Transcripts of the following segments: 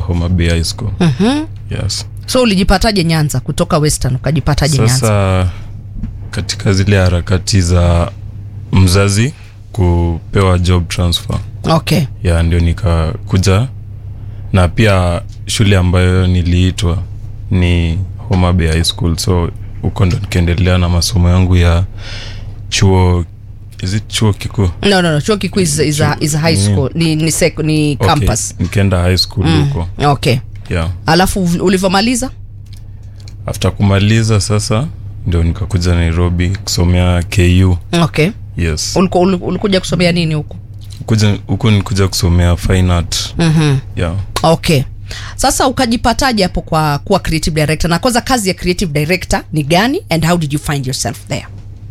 Homa Bay High School. Mhm. Yes. so ulijipataje nyanza kutoka western ukajipataje nyanza Sasa katika zile harakati za mzazi kupewa job transfer okay ya ndio nikakuja na pia shule ambayo niliitwa ni Homa Bay High School so huko ndo nikaendelea na masomo yangu ya chuo is it chuo kikuu no, no, no. chuo kikuu is, is, a, is a high Ni- school ni, ni, sec, ni Okay, campus nikaenda high school huko okay yeah alafu ulivyomaliza after kumaliza sasa ndio nikakuja nairobi kusomea ku okay yes Uliku, uliku- ulikuja kusomea nini huku Kuja- huku nikuja kusomea fine art mm-hmm. yeah okay sasa ukajipataje hapo kwa kuwa creative director na kwanza kazi ya creative director ni gani and how did you find yourself there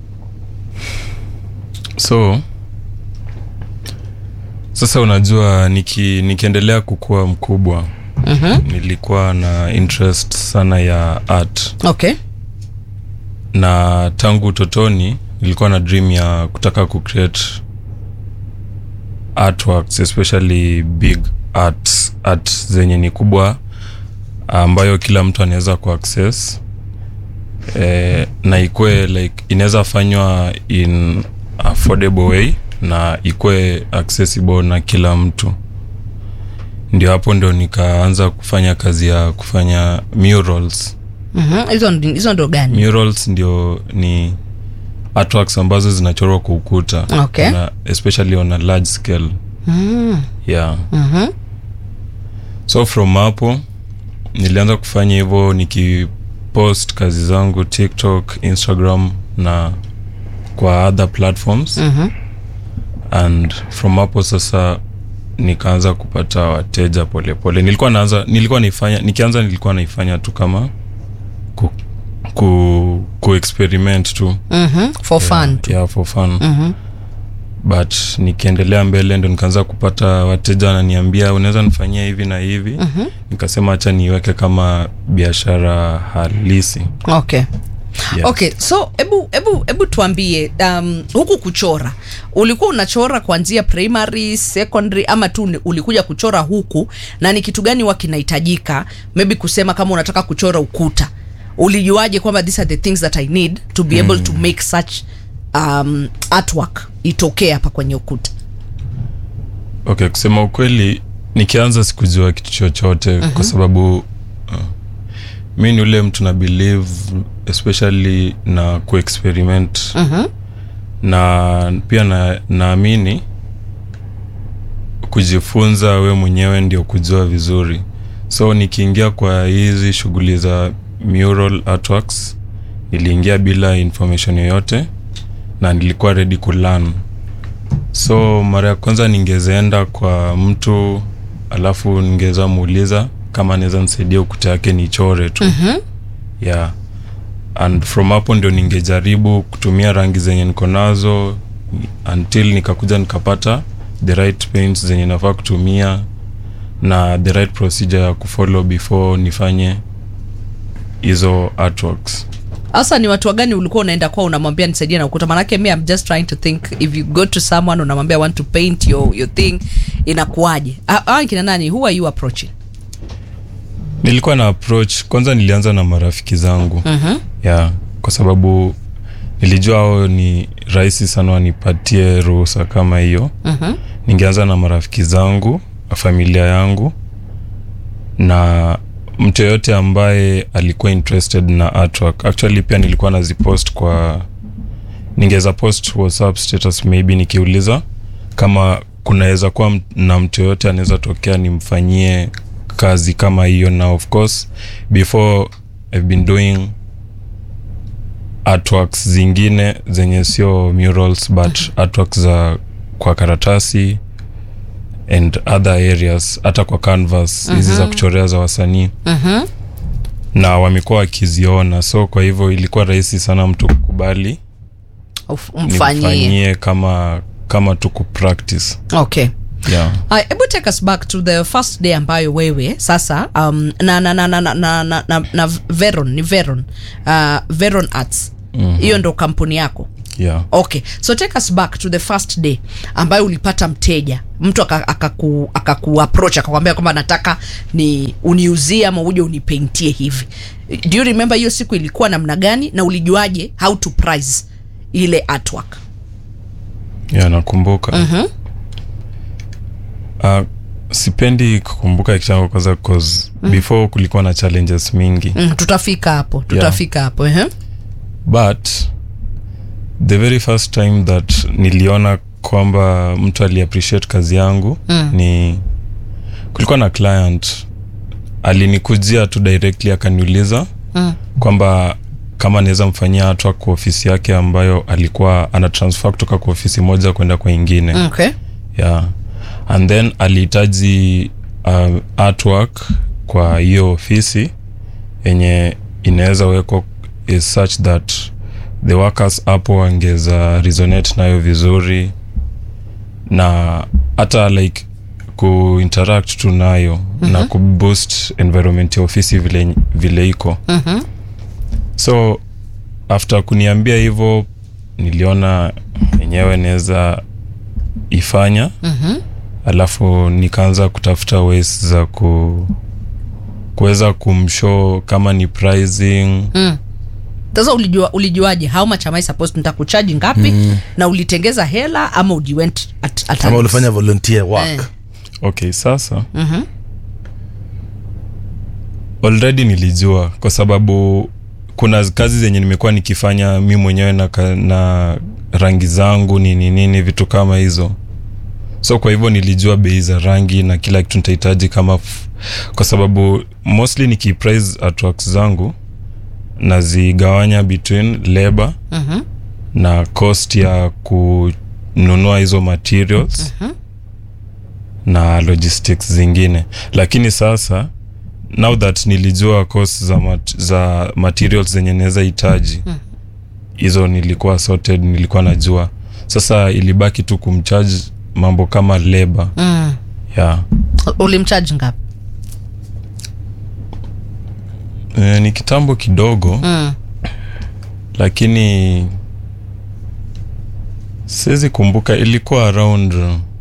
so sasa unajua niki, nikiendelea kukua mkubwa mm-hmm. nilikuwa na interest sana ya art okay na tangu utotoni nilikuwa na dream ya kutaka kucreate artworks especially big art, art zenye ni kubwa ambayo kila mtu anaweza kuaccess eh, na ikwe like inaweza fanywa in affordable way na ikwe accessible na kila mtu ndio hapo ndio nikaanza kufanya kazi ya kufanya murals Mhm. hizo ndi- hizo ndo gani murals ndio ni artworks ambazo zinachorwa kwa ukuta Okay. on a, especially on a large scale mm. yeah Mhm. so from hapo nilianza kufanya hivyo nikipost kazi zangu tiktok instagram na kwa other platforms Mhm. and from hapo sasa nikaanza kupata wateja polepole nilikuwa naanza nilikuwa naifanya nikianza nilikuwa naifanya tu kama ku, ku, ku experiment tu Mhm. for fun tu. yeah, for fun Mhm. but nikiendelea mbele ndo nikaanza kupata wateja wananiambia unaweza nifanyia hivi na hivi Mhm. nikasema hacha niweke kama biashara halisi okay yes. okay so hebu hebu hebu tuambie um, huku kuchora ulikuwa unachora kuanzia primary secondary ama tu ni- ulikuja kuchora huku na ni kitu gani huwa kinahitajika maybe kusema kama unataka kuchora ukuta ulijuaje kwamba these are the things that i need to be able to make such um, artwork itokee hapa kwenye ukuta okay kusema ukweli nikianza sikujua kitu chochote mm-hmm. kwa sababu uh, mi ni ule mtu na believe especially na kuexperiment Mhm. na pia na naamini kujifunza we mwenyewe ndio kujua vizuri so nikiingia kwa hizi shughuli za mural artworks niliingia bila information yoyote na nilikuwa ready kulearn so mara ya kwanza ningezaenda kwa mtu alafu ningeweza muuliza kama anaweza nisaidia ukuta yake nichore tu Mhm. yeah and from hapo ndio ningejaribu kutumia rangi zenye niko nazo until nikakuja nikapata the right paints zenye nafaa kutumia na the right procedure ya kufollow before nifanye hizo artworks hasa ni watu wagani ulikuwa unaenda kwa unamwambia nisaidie na ukuta manake mi I'm just trying to think if you go to someone unamwambia I want to paint your, your thing inakuaje Ah, kina nani who are you approaching nilikuwa na approach kwanza nilianza na marafiki zangu Mhm. yeah kwa sababu nilijua hao ni rahisi sana wanipatie ruhusa kama hiyo Mhm. ningeanza na marafiki zangu familia yangu na mtu yoyote ambaye alikuwa interested na artwork actually pia nilikuwa nazipost kwa ningeweza post whatsapp status maybe nikiuliza kama kunaweza kuwa m- na mtu yoyote anaweza tokea nimfanyie kazi kama hiyo na of course before i've been doing artworks zingine zenye sio murals but artworks za kwa karatasi and other areas hata kwa canvas hizi za kuchorea za wasanii Mhm. na wamekuwa wakiziona so kwa hivyo ilikuwa rahisi sana mtu kukubali Uf- umfanyie nimfanyie kama kama tu kupractice okay yeah. Aya, hebu take us back to the first day ambayo wewe sasa um, na, na, na, na, na, na, na, na, na veron ni veron uh, veron arts hiyo ndo kampuni yako yeah. okay so take us back to the first day ambayo ulipata mteja mtu akaku akaku, akaku approach akakwambia kwamba nataka ni uniuzie ama uje unipaintie hivi do you remember hiyo siku ilikuwa namna gani na ulijuaje how to price ile artwork yeah, nakumbuka Mhm. uh, sipendi kukumbuka kitambo kwanza cause before kulikuwa na challenges mingi mm, tutafika hapo tutafika hapo ehe. but the very first time that niliona kwamba mtu aliappreciate kazi yangu Mm. ni kulikuwa na client alinikujia tu directly akaniuliza Mm. kwamba kama naweza mfanyia hatua kwa ofisi yake ambayo alikuwa ana transfer kutoka kwa ofisi moja kwenda kwa ingine Mm, okay yeah and then alihitaji uh, artwork kwa hiyo ofisi yenye inaweza wekwa is such that the workers hapo wangeza resonate nayo vizuri na hata like kuinteract tu nayo mm-hmm. na kuboost environment ya ofisi vile, vile iko Mhm. so after kuniambia hivyo niliona yenyewe naweza ifanya Mhm. alafu nikaanza kutafuta ways za ku kuweza kumshow kama ni pricing Mm. sasa ulijua ulijuaje how much am i supposed nitakuchaji ngapi mm. na ulitengeza hela ama ujiwent at, at kama ulifanya volunteer work Eh. okay sasa Mhm. already nilijua kwa sababu kuna kazi zenye nimekuwa nikifanya mi mwenyewe na, ka- na rangi zangu nini nini vitu kama hizo so kwa hivyo nilijua bei za rangi na kila kitu nitahitaji kama f- kwa sababu mostly nikiprice artworks zangu nazigawanya between labor Mhm. na cost ya kununua hizo materials na logistics zingine lakini sasa now that nilijua cost za, mat za materials zenye naweza hitaji hizo nilikuwa sorted nilikuwa najua sasa ilibaki tu kumcharge mambo kama labor Mm. yeah. ulimchaji ngapi e, ni kitambo kidogo mm. lakini siwezi kumbuka ilikuwa around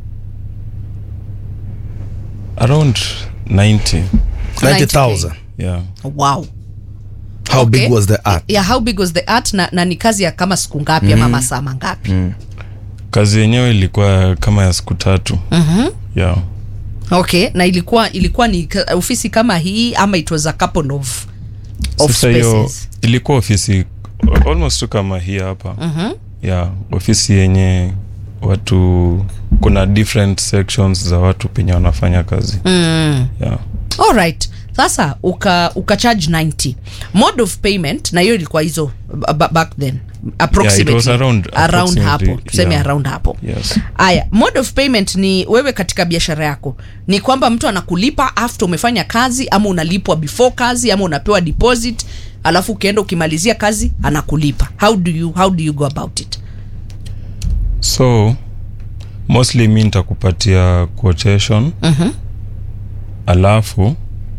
around 90 90000 yeah wow how Okay. big was the art yeah how big was the art na, na ni kazi ya kama siku ngapi ama masaa mangapi kazi yenyewe ilikuwa kama ya siku tatu Mhm. yeah okay na ilikuwa ilikuwa ni ka- ofisi kama hii ama it was a couple of, of sasa hiyo spaces ilikuwa ofisi almost tu kama hii hapa Mhm. yeah ofisi yenye watu kuna different sections za watu penye wanafanya kazi mm. yeah alright sasa uka ukacharge 90 mode of payment na hiyo ilikuwa hizo ba- ba- back then approximately was around- around hapo approximately, tuseme yeah. around hapo yes aya mode of payment ni wewe katika biashara yako ni kwamba mtu anakulipa after umefanya kazi ama unalipwa before kazi ama unapewa deposit alafu ukienda ukimalizia kazi anakulipa how do you, how do you go about it so mostly mi nitakupatia quotation Mhm. alafu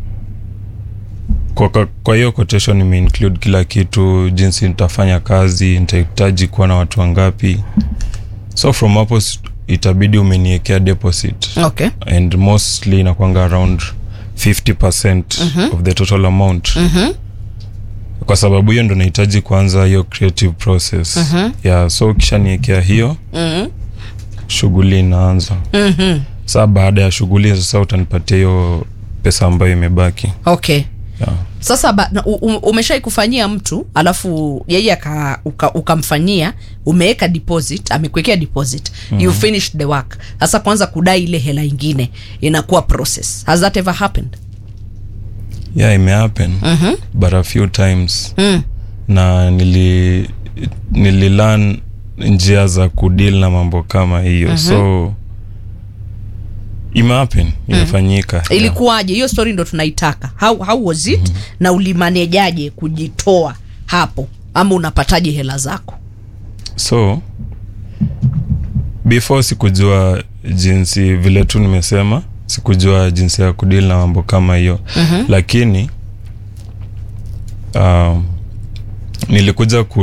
kwa, kwa- kwa hiyo quotation nimeinclude kila kitu jinsi nitafanya kazi nitahitaji kuwa na watu wangapi so from hapo s- itabidi umeniekea deposit okay and mostly inakwanga around 50 of the total amount Mhm. kwa sababu hiyo ndo nahitaji kuanza hiyo creative process yeah, so ukishaniekea hiyo Mhm. shughuli inaanza Mhm. saa baada ya shughuli sasa utanipatia hiyo pesa ambayo imebaki okay yeah. sasa ba, na, u- u- umeshai kufanyia mtu alafu yeye aka- uka- ukamfanyia umeweka deposit amekuwekea deposit mm-hmm. you finished the work sasa kwanza kudai ile hela ingine inakuwa process has that ever happened yeah imehappen Mhm. but a few times mm. na nili nililan njia za kudil na mambo kama hiyo so imehappen imefanyika yeah. ilikuwaje hiyo story ndo tunaitaka how, how was it mm-hmm. na ulimanejaje kujitoa hapo ama unapataje hela zako so before sikujua jinsi vile tu nimesema sikujua jinsi ya kudili na mambo kama hiyo mm-hmm. lakini um, nilikuja ku,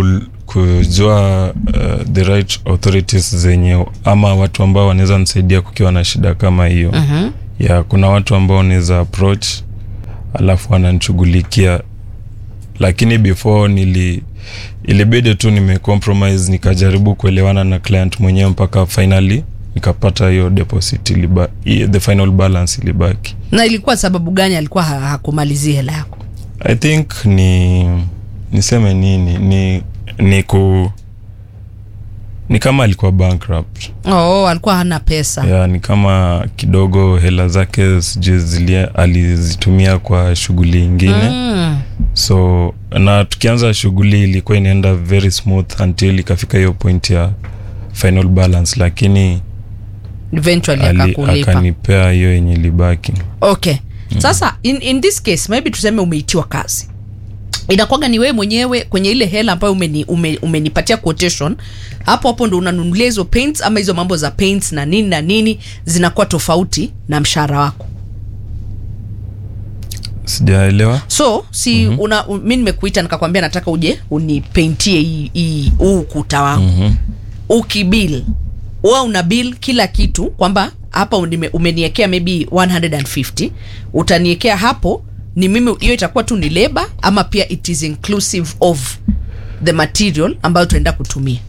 kujua uh, the right authorities zenye ama watu ambao wanaweza nisaidia kukiwa na shida kama hiyo Mhm. ya kuna watu ambao wanaweza approach alafu wananishughulikia lakini before nili ilibidi tu nimecompromise nikajaribu kuelewana na client mwenyewe mpaka finally nikapata hiyo deposit iliba, i- the final balance ilibaki na ilikuwa sababu gani alikuwa ha- hakumalizia hela yako i think ni niseme nini ni ni ku ni kama alikuwa bankrupt oh, alikuwa hana pesa ya ni kama kidogo hela zake sijui zilia alizitumia kwa shughuli ingine mm. so na tukianza shughuli ilikuwa inaenda very smooth until ikafika hiyo point ya final balance lakini eventually ali- akakulipa akanipea hiyo yenye ilibaki okay sasa in, in this case maybe tuseme umeitiwa kazi inakwaga ni wewe mwenyewe kwenye ile hela ambayo umeni, ume, umenipatia quotation hapo hapo ndo unanunulia hizo paints ama hizo mambo za paints na nini na nini zinakuwa tofauti na mshahara wako sijaelewa so si mm-hmm. una u- mi nimekuita nikakwambia nataka uje unipaintie hii- hii huu ukuta wangu mm-hmm. ukibil wa una bill kila kitu kwamba hapa unime- umeniekea maybe 150 utaniekea hapo ni mimi hiyo itakuwa tu ni leba ama pia it is inclusive of the material ambayo tunaenda kutumia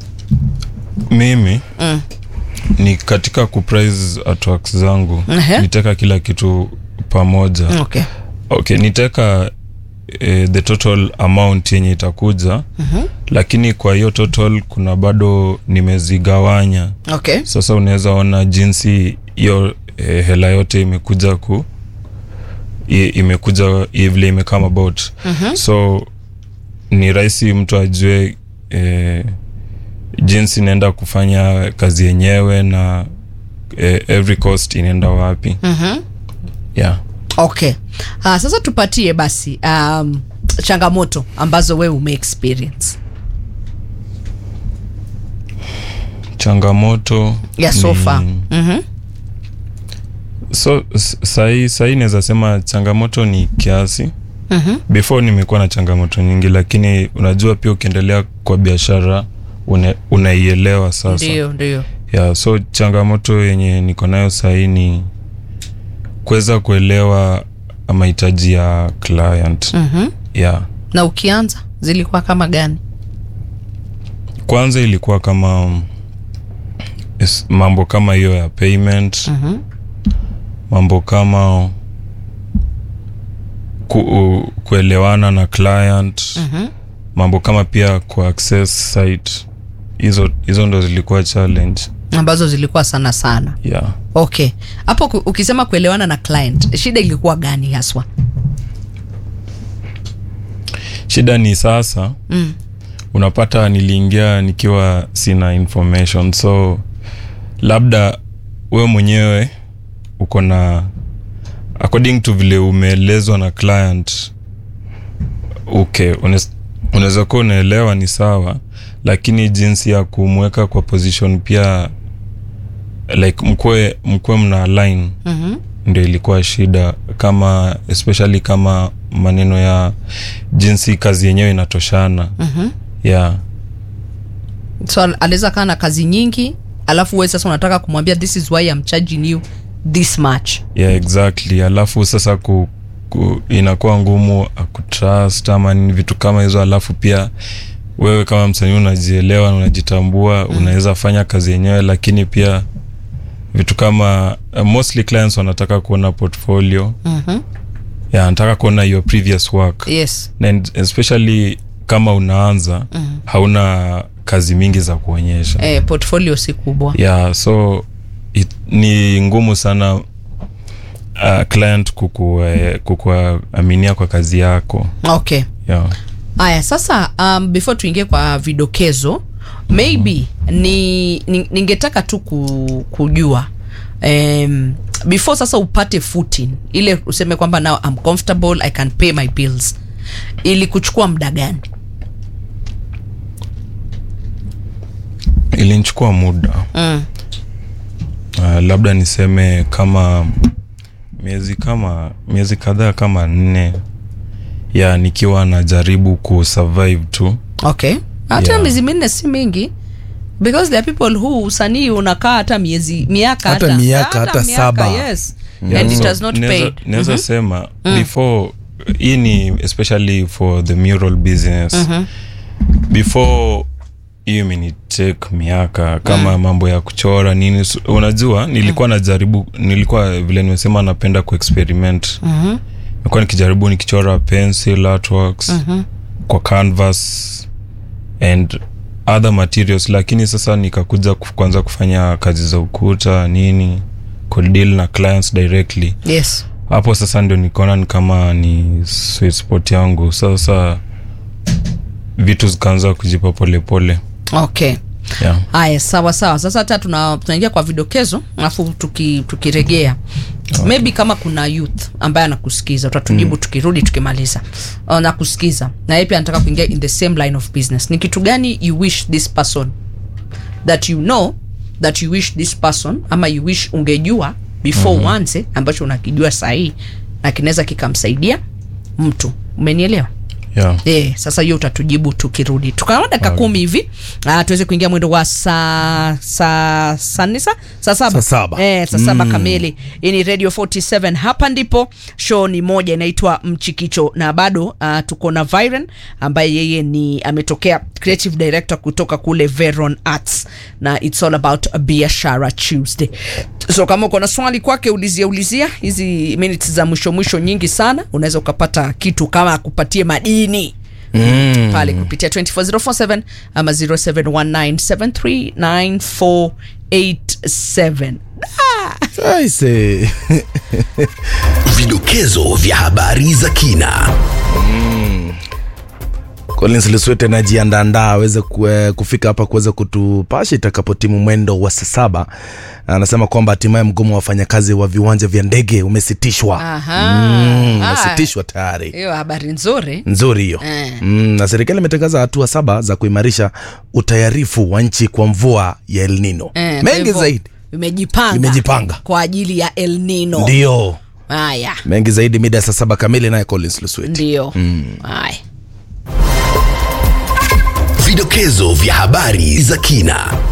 mimi mm. ni katika kuprice artworks zangu Ehe. niteka kila kitu pamoja okay okay niteka eh, the total amount yenye itakuja Mhm. lakini kwa hiyo total kuna bado nimezigawanya okay sasa unaweza ona jinsi hiyo eh, hela yote imekuja ku i- imekuja i- vile imekama about Mhm. so ni rahisi mtu ajue eh, jinsi inaenda kufanya kazi yenyewe na eh, every cost inaenda wapi mm-hmm. yeah okay uh, sasa tupatie basi um, changamoto ambazo wewe umeexperience changamoto ya ni- sofa mm-hmm. so s- sahii sahii naweza sema changamoto ni kiasi Mm-hmm. before nimekuwa na changamoto nyingi lakini unajua pia ukiendelea kwa biashara une- unaielewa sasa ndio ndio yeah, so changamoto yenye niko nayo sahii ni kuweza kuelewa mahitaji ya client mm-hmm. yeah. na ukianza zilikuwa kama gani kwanza ilikuwa kama um, is- mambo kama hiyo ya payment mm-hmm. mambo kama ku, u, kuelewana na client Mm-hmm. mambo kama pia ku access site hizo hizo ndo zilikuwa challenge ambazo zilikuwa sana sana yeah. okay hapo ku- ukisema kuelewana na client shida ilikuwa gani haswa shida ni sasa mm. unapata niliingia nikiwa sina information so labda we mwenyewe uko na according to vile umeelezwa na client okay unes- unaweza kuwa unaelewa ni sawa lakini jinsi ya kumweka kwa position pia like mkwe mkwe mna align mm-hmm. ndio ilikuwa shida kama especially kama maneno ya jinsi kazi yenyewe inatoshana Mm-hmm. yeah so al- anaweza kaa na kazi nyingi alafu we sasa unataka kumwambia this is why I'm charging you this much yeah exactly alafu sasa ku, ku, inakuwa ngumu kutrust ama nini vitu kama hizo alafu pia wewe kama msanii unajielewa na unajitambua mm. unaweza fanya kazi yenyewe lakini pia vitu kama uh, mostly clients wanataka kuona portfolio mm-hmm. yeah, anataka kuona your previous work yes and especially kama unaanza mm. hauna kazi mingi za kuonyesha eh, portfolio si kubwa yeah so it, ni ngumu sana uh, client kuku, eh, kukuaminia kwa kazi yako okay yeah. haya sasa um, before tuingie kwa vidokezo maybe ni, ni ningetaka tu ku, kujua um, before sasa upate footing ile useme kwamba now I'm comfortable I can pay my bills ili kuchukua muda gani ilinichukua muda mm. uh, labda niseme kama miezi kama miezi kadhaa kama nne ya nikiwa najaribu kusurvive tu okay hata Yeah. miezi minne si mingi because there are people who usanii unakaa hata miezi miaka Hata miaka, hata miaka, saba. yes Yeah, and it so has not naweza- paid naweza sema before hii ni especially for the mural business before hiyo imenitake miaka kama mambo ya kuchora nini su- unajua nilikuwa najaribu nilikuwa vile nimesema napenda kuexperiment nilikuwa nikijaribu nikichora pencil artworks kwa canvas and other materials lakini sasa nikakuja kuf- kuanza kufanya kazi za ukuta nini kudeal na clients directly yes hapo sasa ndio nikaona ni kama ni sweet spot yangu sasa vitu zikaanza kujipa polepole okay yeah. haya sawa sawa sasa hata tuna- tunaingia kwa vidokezo alafu tuki- tukiregea maybe kama kuna youth ambaye anakusikiza utatujibu tukirudi tukimaliza nakusikiza na yeye pia anataka kuingia in the same line of business ni kitu gani you wish this person that you know that you wish this person ama you wish ungejua before mm-hmm. uanze ambacho unakijua sahii na kinaweza kikamsaidia mtu umenielewa Yeah. Eh, sasa hiyo utatujibu tukirudi tukaona dakika kumi hivi ah, tuweze kuingia mwendo wa saa saa saa nne saa saa saba Saa saba. eh, saa saba kamili hii ni radio 47 hapa ndipo show ni moja inaitwa mchikicho na bado uh, tuko na Viren ambaye yeye ni ametokea creative director kutoka kule Veron Arts na it's all about biashara Tuesday so kama uko na swali kwake ulizia ulizia hizi minutes za mwisho mwisho nyingi sana unaweza ukapata kitu kama akupatie madini mm. pale kupitia 24047 ama 0719739487 Aise. Vidokezo vya habari za kina. Collins Luswete anajiandaandaa aweze kue- kufika hapa kuweza kutupasha itakapotimu mwendo wa saa saba. Anasema kwamba hatimaye mgomo wa wafanyakazi wa viwanja vya ndege umesitishwa. Aha. Mm, Ah. umesitishwa tayari. hiyo habari nzuri Nzuri hiyo. Eh. Mm, na serikali imetangaza hatua saba za kuimarisha utayarifu wa nchi kwa mvua ya El Nino. Eh, kwa Mengi hivyo, zaidi. imejipanga Imejipanga. kwa ajili ya El Nino Ndio. haya Mengi zaidi mida ya saa saba kamili naye Collins Luswete. ndio haya Vidokezo vya habari za kina.